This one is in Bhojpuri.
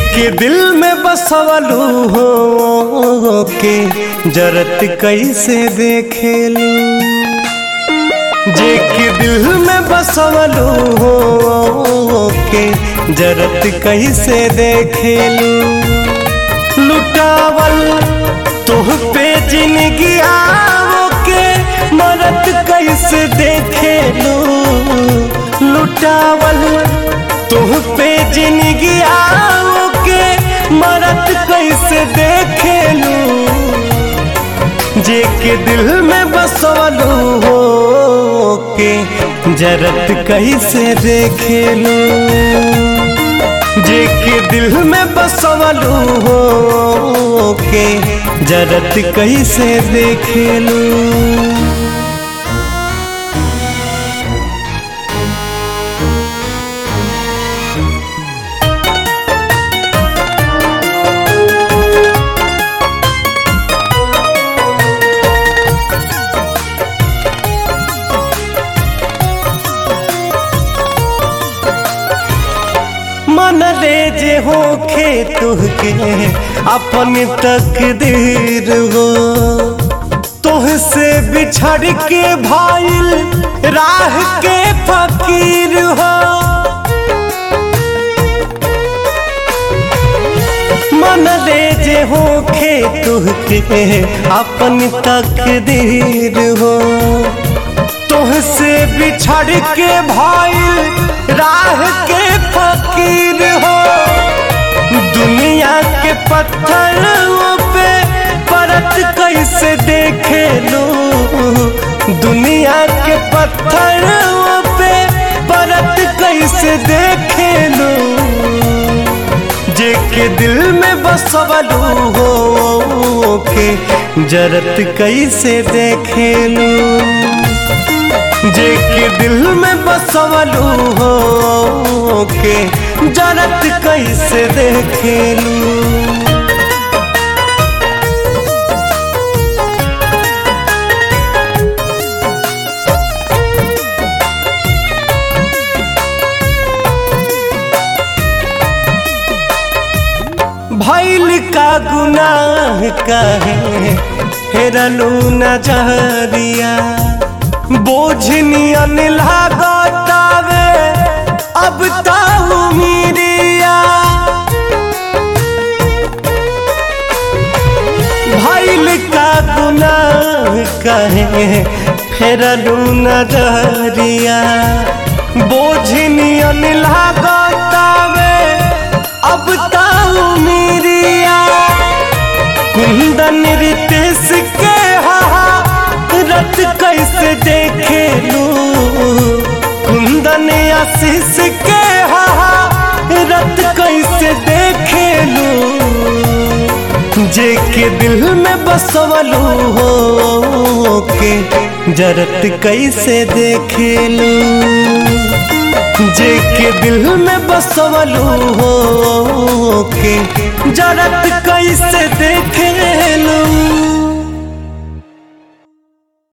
के दिल में बसवलू हो के जरत कैसे देखेलू जे के दिल में बसवलू हो के जरत कैसे देखेलू लुटावल तुह पे जिंदगी आओ के मरत कैसे देखेलू लुटावल तुह पे जिंदगी आओ के मरत कैसे देखेलू जे के दिल में बसवलू हो के जरत कैसे देखेलू जे के दिल में बसवलू हो के जरत कैसे देखेलू मन रे जे होखे तुहके अपन तकदीर हो तुह से बिछड़ के भाईल राह के फकीर हो मन रे जे होखे तुहके अपन तकदीर हो तुह से बिछड़ के भाईल राह के फकीर हो दुनिया के पत्थरों पे परत कैसे देखे लो दुनिया के पत्थरों पे परत कैसे देखे लो जे के दिल में बसवलू हो के जरत कैसे देखे लो जे के दिल में बसवलू हो के जरत कैसे देखेलू भैल का गुनाह कहे हेरलू नजरिया बोझनियन लागतावे अब ताऊ मीरिया भैल का गुनाह कहे फेरलू नजरिया बोझनियन लागतावे अब ताऊ मीरिया कुंदन रितेश के हा रत कैसे देखे लू कुंदन आशीष के हा रत कैसे देखे लू जे के दिल में बसवलू हो के जरत कैसे देखे लू जे के दिल में बसवलू हो के जरत कैसे